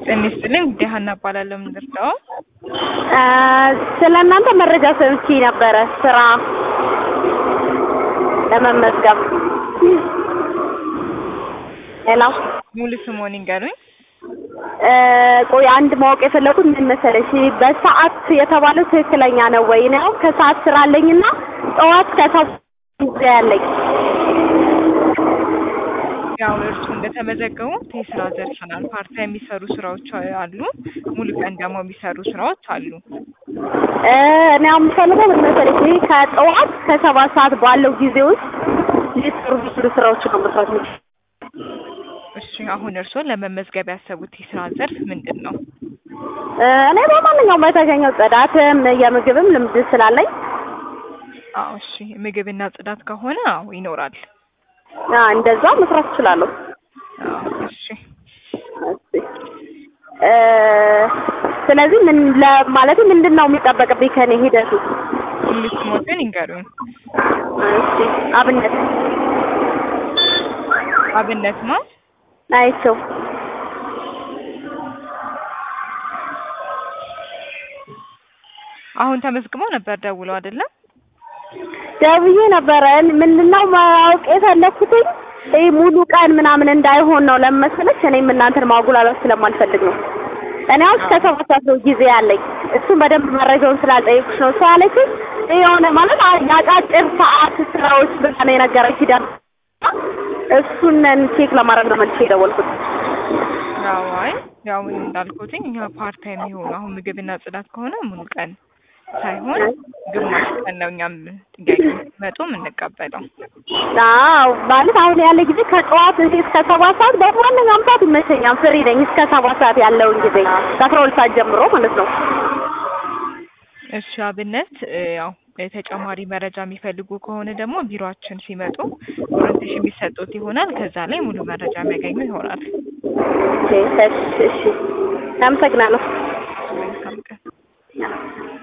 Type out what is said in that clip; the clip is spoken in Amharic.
ጤና ይስጥልኝ እንግዲህ ሀና እባላለሁ የምንደርሰው ስለ እናንተ መረጃ ሰምቼ ነበረ ስራ ለመመዝገብ። ሄሎ ሙሉ ስሞን ይንገሩኝ። ቆይ አንድ ማወቅ የፈለኩት ምን መሰለሽ፣ በሰዓት የተባለው ትክክለኛ ነው ወይ? እኔ አሁን ከሰዓት ስራ አለኝና ጠዋት ከሰዓት ጊዜ ያለኝ ያው እርሱ እንደተመዘገቡት የስራ ዘርፍ ናል ፓርታ የሚሰሩ ስራዎች አሉ፣ ሙሉ ቀን ደግሞ የሚሰሩ ስራዎች አሉ። እኔ አሁን የምፈልገው ምን መሰለሽ፣ ይሄ ከጠዋት ከሰባት ሰዓት ባለው ጊዜ ውስጥ ሊሰሩ የሚችሉ ስራዎች ነው መስራት የምችለው። እሺ አሁን እርስዎ ለመመዝገብ ያሰቡት የስራ ዘርፍ ምንድን ነው? እኔ በማንኛውም በተገኘው ጽዳትም የምግብም ልምድ ስላለኝ አዎ እሺ ምግብና ጽዳት ከሆነ አዎ ይኖራል። አ እንደዛ መስራት እችላለሁ። አዎ እሺ እሺ እ ስለዚህ ምን ለማለት ምንድን ነው የሚጠበቅብኝ ከኔ ሂደቱ? ሙሉ ስሞትን ይንገሩኝ። እሺ አብነት አብነት ነው። አይቼው አሁን ተመዝግበው ነበር ደውለው አይደለም? ደውዬ ነበረ። ምንድነው ማወቅ የፈለኩትኝ ይህ ሙሉ ቀን ምናምን እንዳይሆን ነው ለመሰለች። እኔም እናንተን ማጉላላት ስለማልፈልግ ነው። እኔ አሁን እስከ ሰባት ሰዓት ነው ጊዜ ያለኝ። እሱን በደንብ መረጃውን ስላልጠየኩሽ ነው። እሷ ያለችኝ የሆነ ማለት የአጫጭር ሰዓት ስራዎች ብላ ነው የነገረች ሂደት እሱን ቼክ ለማድረግ ነው መልሼ የደወልኩት። አዎ አይ ያው እንዳልኩትኝ እኛ ፓርት ታይም የሆኑ አሁን ምግብና ጽዳት ከሆነ ሙሉ ቀን ሳይሆን ግማሽ ቀን ነው እኛም ጥያቄ ሲመጡ የምንቀበለው። አዎ ማለት አሁን ያለ ጊዜ ከጠዋት እዚህ እስከ ሰባት ሰዓት በማንኛውም ሰዓት ይመቸኛል። ፍሪ ነኝ እስከ ሰባት ሰዓት ያለውን ጊዜ ከአስራ ሁለት ሰዓት ጀምሮ ማለት ነው። እሺ አብነት እ ያው ተጨማሪ መረጃ የሚፈልጉ ከሆነ ደግሞ ቢሮአችን ሲመጡ ኦሪንቴሽን የሚሰጡት ይሆናል። ከዛ ላይ ሙሉ መረጃ የሚያገኙ ይሆናል። እሺ እሺ፣ አመሰግናለሁ።